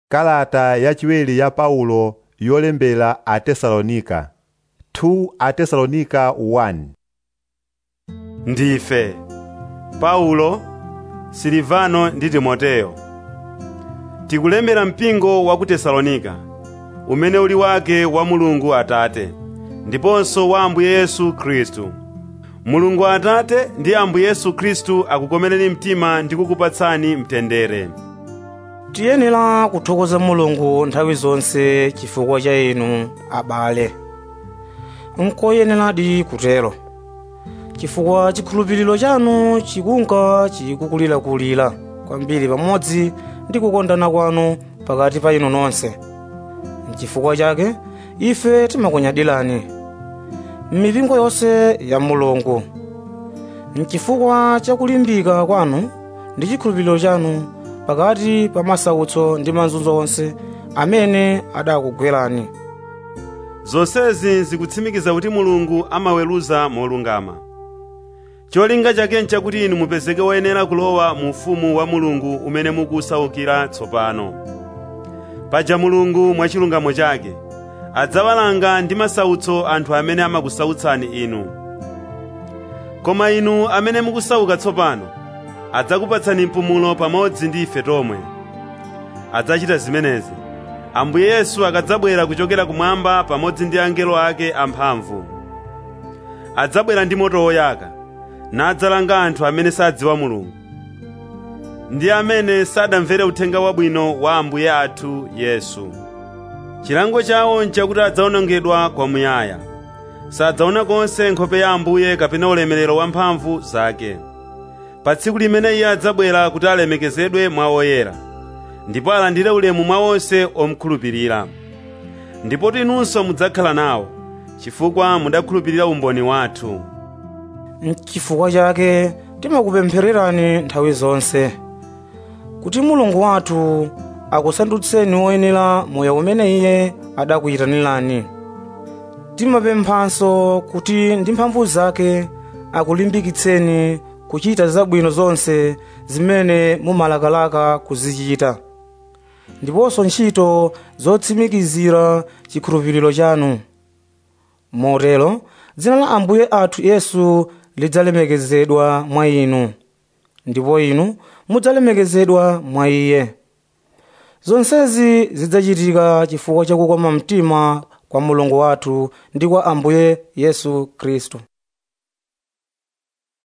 kalata yachiwiri ya paulo yolembera atesalonika 2 atesalonika 1 ndife paulo silivano ndi timoteyo tikulembera mpingo wa ku tesalonika umene uli wake wa mulungu atate ndiponso wa ambuye yesu khristu mulungu atate ndi ambuye yesu khristu akukomereni mtima ndi kukupatsani mtendere tiyenera kuthokoza mulungu nthawi zonse chifukwa cha inu abale nkoyeneradi kutero chifukwa chikhulupiriro chanu chikunka chikukulirakulira kwambiri pamodzi ndi kukondana kwanu pakati pa inu nonse n'chifukwa chake ife timakunyadirani m'mipingo yonse ya mulungu n'chifukwa cha kulimbika kwanu ndi chikhulupiriro chanu pakati pa masautso ndi mazunzo onse amene adakugwerani zonsezi zikutsimikiza kuti mulungu amaweruza molungama cholinga chake nchakuti inu mupezeke woyenera kulowa mu ufumu wa mulungu umene mukusaukira tsopano paja mulungu mwa chilungamo chake adzawalanga ndi masautso anthu amene amakusautsani inu koma inu amene mukusauka tsopano adzakupatsani mpumulo pamodzi ndi ife tomwe adzachita zimenezi ambuye yesu akadzabwera kuchokera kumwamba pamodzi ndi angelo ake amphamvu adzabwera ndi moto woyaka nadzalanga anthu amene sadziwa mulungu ndi amene sadamvere uthenga wabwino wa ambuye athu yesu chilango chawo nchakuti adzawonongedwa kwamuyaya sadzaona konse nkhope ya ambuye kapena ulemerero wa mphamvu zake pa tsiku limene iye adzabwera kuti alemekezedwe mwa oyera ndipo alandire ulemu mwa onse omukhulupirira ndipo inunso mudzakhala nawo chifukwa mudakhulupirira umboni wathu n'chifukwa chake timakupemphererani nthawi zonse kuti mulungu wathu akusandutseni woyenera moyo umene iye adakuyitanirani timapemphanso kuti ndi mphamvu zake akulimbikitseni kuchita zabwino zonse zimene mumalakalaka kuzichita ndiponso ntchito zotsimikizira chikhulupiriro chanu motero dzina la ambuye athu yesu lidzalemekezedwa mwa inu ndipo inu mudzalemekezedwa mwa iye zonsezi zidzachitika chifukwa cha kukoma mtima kwa mulungu wathu ndi kwa ambuye yesu khristu